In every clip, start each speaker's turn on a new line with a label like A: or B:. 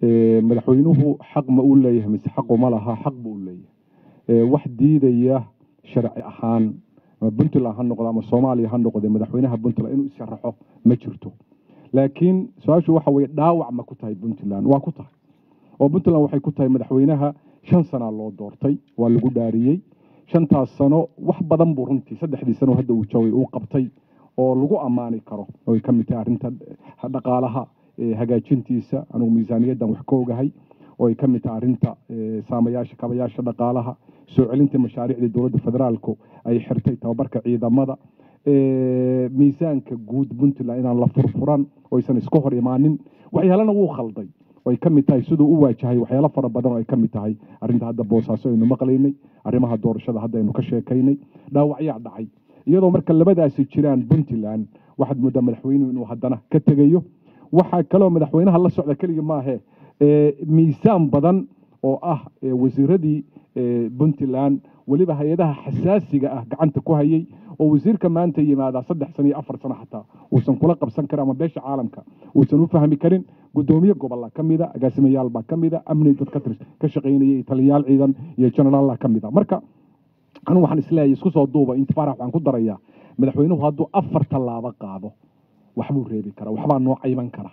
A: madaxweynuhu xaq ma uu leeyahay mise xaqu ma laha xaq buu u leeyahay wax diidaya sharci ahaan ama puntland ha noqdo ama soomaaliya ha noqde madaxweynaha puntland inuu isharaxo ma jirto laakiin su-aashu waxa weye dhaawac ma ku tahay puntland waa ku tahay oo puntland waxay ku tahay madaxweynaha shan sanaa loo doortay waa lagu dhaariyey shantaas sano wax badan buu runtii saddexdii sano hadda uu joogay uu qabtay oo lagu ammaani karo oo ay ka mid tahay arrinta dhaqaalaha hagaajintiisa anugu miisaaniyaddan wax ka ogahay oo ay ka mid tahay arrinta saamayaasha kabayaasha dhaqaalaha soo celinta mashaariicda dowladda federaalku ay xirtay tababarka ciidamada miisaanka guud puntland inaan la furfuran oo aysan iska hor imaanin waxyaalana wuu khalday oo ay ka mid tahay siduu u waajahay waxyaalo fara badan oo ay ka mid tahay arrinta hadda boosaaso aynu maqlaynay arrimaha doorashada hadda aynu ka sheekaynay dhaawacyaa dhacay iyadoo marka labadaasi jiraan puntland waxaad mooddaa madaxweynuhu inuu haddana ka tegayo waxaa kaloo madaxweynaha la socda keligii maahe miisaan badan oo ah wasiiradii puntland weliba hay-adaha xasaasiga ah gacanta ku hayay oo wasiirka maanta yimaadaa saddex sano iyo afar sano xataa uusan kula qabsan karin ama beesha caalamka uusan u fahmi karin gudoomiye gobolla ka mida agaasimayaal baa ka mida amni dad ka shaqaynaya iyo taliyayaal ciidan iyo generaalla ka mida marka anugu waxaan isleeyahay isku soo duuba intifaarax waxaan ku darayaa madaxweynuhu hadduu afar tallaabo qaado waxbuu reebi karaa waxbaa noo cayban kara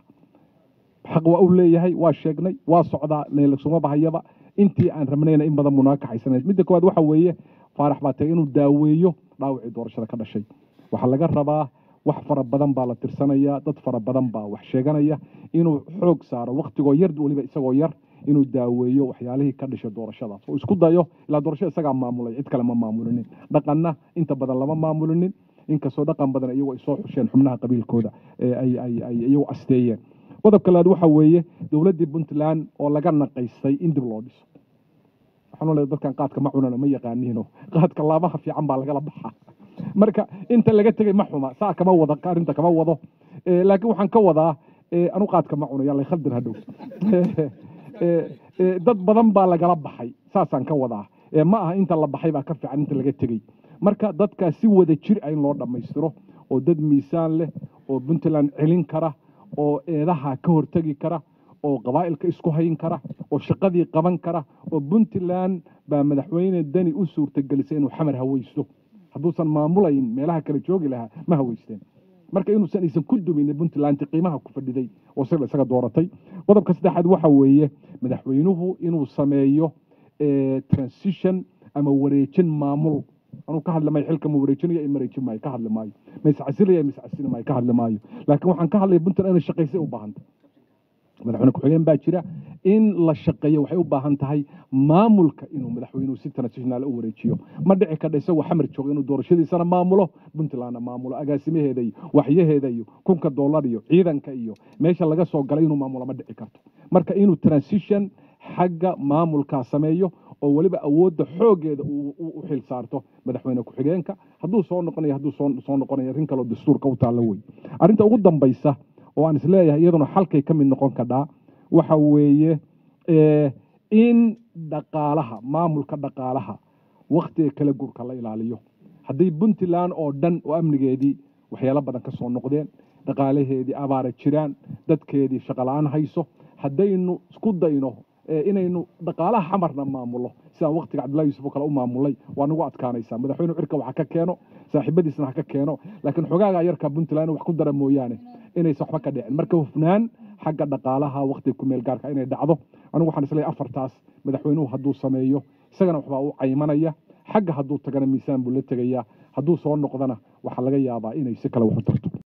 A: xaq waa u leeyahay waa sheegnay waa socdaa lagsuma bahayaba intii aan rabnayna in badan buu naga kaxaysanayd midda koowaad waxa weeye faarax baa tagay inuu daaweeyo dhaawacii doorashada ka dhashay waxaa laga rabaa wax fara badan baa la tirsanayaa dad fara badan baa wax sheeganaya inuu xoog saaro waktigoo yar weliba isagoo yar inuu daaweeyo waxyaalihii ka dhashay doorashadaas oo isku dayo ilaa doorashada isagaa maamulay cid kale ma maamulinin dhaqanna inta badan lama maamulinin inkastoo dhaqan badan iyagoo ay soo xusheen xubnaha qabiilkooda ay iyagu asteeyeen qodobka labaad waxa weeye dowladdii puntland oo laga naqaystay in dib loo dhiso waxaan leedahay dadkan qaadka ma cunano ma yaqaaniino qaadka laabaha fiican baa lagala baxaa marka inta laga tegay ma xuma saa kama wado arrinta kama wado laakiin waxaan ka wadaa anu qaadka ma cuno yalla khaldan hadhow dad badan baa lagala baxay saasaan ka wadaa ma aha inta la baxay baa ka fiican inta laga tegey marka dadkaa si wada jir ah in loo dhammaystiro oo dad miisaan leh oo puntland celin kara oo eedaha ka hortegi kara oo qabaa'ilka isku hayn kara oo shaqadii qaban kara oo puntland baa madaxweyne deni u suurtagelisay inuu xamar haweysto hadduusan maamulayn meelaha kale joogi lahaa ma haweysteen marka inuusan aysan ku dumin puntland qiimaha ku fadhiday oo sida isaga dooratay qodobka saddexaad waxa weeye madaxweynuhu inuu sameeyo transition ama wareejin maamul anuu ka hadli maayo xilka ma wareejinayo in mareejin maayo ka hadli maayo ma iscasilaya ma iscasili maayo ka hadli maayo laakiin waxaan ka hadlaya puntland inay shaqaysay u baahanta madaxweyne ku-xigeen baa jira in la shaqeeyo waxay u baahan tahay maamulka inuu madaxweynuhu si transitional u wareejiyo ma dhici kadha isagoo xamar jooga inuu doorashadiisana maamulo puntlandna maamulo agaasimaheeda iyo waxyaheeda iyo kunka dollar iyo ciidanka iyo meesha laga soo galay inuu maamulo ma dhici karto marka inuu transition xagga maamulkaa sameeyo oo weliba awoodda xooggeeda u xil saarto madaxweyne ku-xigeenka hadduu soo noqonayo hadduu soo noqonayo arrin kaleo dastuurka u taalla wey arrinta ugu dambaysa oo aan isleeyahay iyaduna xalkay ka mid noqon kadhaa waxa weeye in dhaqaalaha maamulka dhaqaalaha wakhtiga kala gurka la ilaaliyo hadday puntland oo dhan oo amnigeedii waxyaalo badan ka soo noqdeen dhaqaalaheedii abaara jiraan dadkeedii shaqola-aan hayso haddaynu isku dayno inaynu dhaqaalaha xamarna maamulo sidaan waktiga cabdullahi yuusuf oo kale u maamulay waa nagu adkaanaysaa madaxweyne cirka wax ka keeno saaxiibadiisna ha ka keeno laakiin xogaaga yarka puntland wax ku dara mooyaane inaysan waxba ka dhicin marka hufnaan xagga dhaqaalaha waktiga kumeel gaarka inay dhacdo anigu waxaan isleeyahay afartaas madaxweynuhu hadduu sameeyo isagana waxbaa u caymanaya xagga hadduu tagana miisaan buu la tegayaa hadduu soo noqdana waxaa laga yaabaa inay si kale wax u tarto